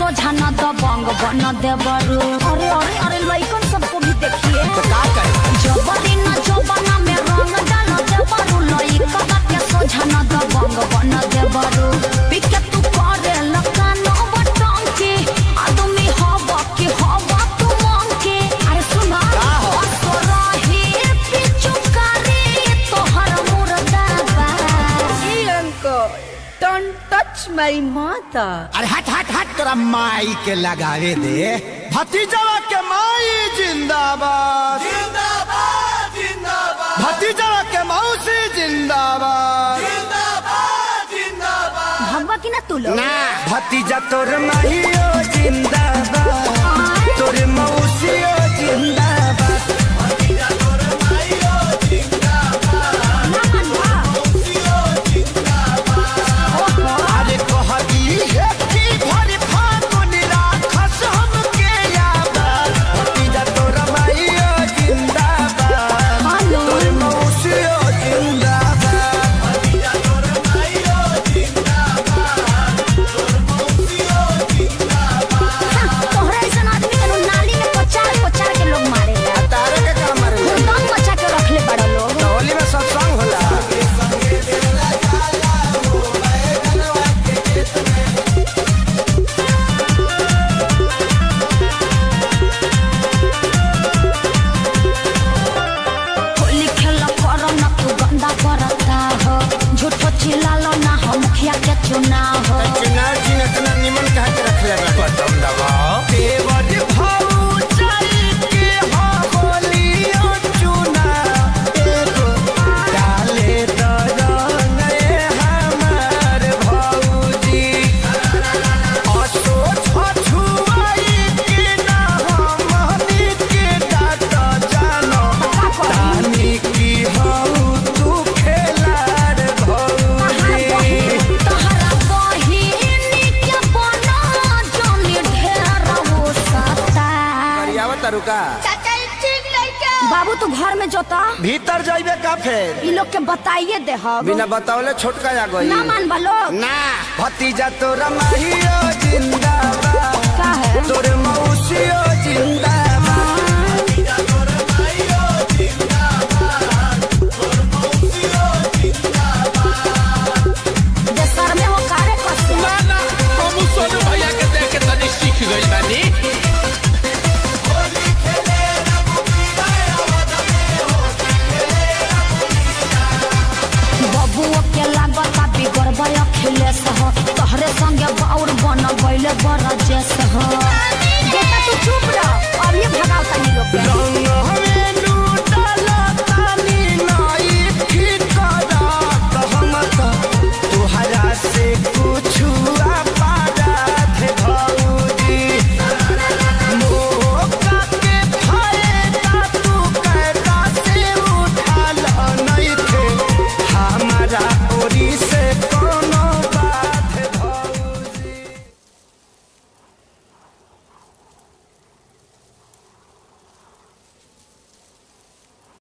सोझा न दबंग बन देबरू अरे अरे अरे लइकन सबको भी देखिए तो का करे जबरी न जबना में रंग डाल देबरू लइकन के सोझा न दबंग बन देबरू पिके तू करे लकानो बटन के आदमी हवा के हवा तू मांग के अरे सुना का हो? असरही पिचुकारी तोहर मुर्दा बा Hey uncle, don't touch my mother. अरे हट हट हट तोरा माई के लगावे दे भतीजवा के माई जिंदाबाद जिंदाबाद जिंदाबाद भतीजवा के मौसी जिंदाबाद भगवा की ना तू लोग ना भतीजा तोर माहियो जिंदाबाद तोर मौसियो जिंदाबाद अरे कहती है कि भरी फागुन राखस हमके याद भतीजा तोर माहियो जिंदाबाद हेलो तोर मौसियो जिंदाबाद तोहरा ऐसा आदमी के नाली में पचार पचार के लोग मारे तारे के काम रे दम बचा के रखले बड़ा लोग होली में सत्संग होला होली खेल करो ना तू गंदा करता हो झूठो चिल्लालो ना हो मुखिया के चुनाव हो चुनाव चिन्ह इतना निमन कहा के रखले बा बटन दबाओ देवर भाऊ चल के हो होलियो चुना एगो डाले तो रंग ए हमार भौजी असो छछुआई के ना हमनी के डाट जानो तानी की हऊ तू खेलार भौजी तोहरा बहिनी के बना जोनी ढेर हो सता करियावा तरुका बाबू तू घर में जोता भीतर जाइबे का फेर ई लोग के बताइए दे हम बिना बतावले छोटका आ गई ना मान बा लोग ना भतीजा तोरा माहियो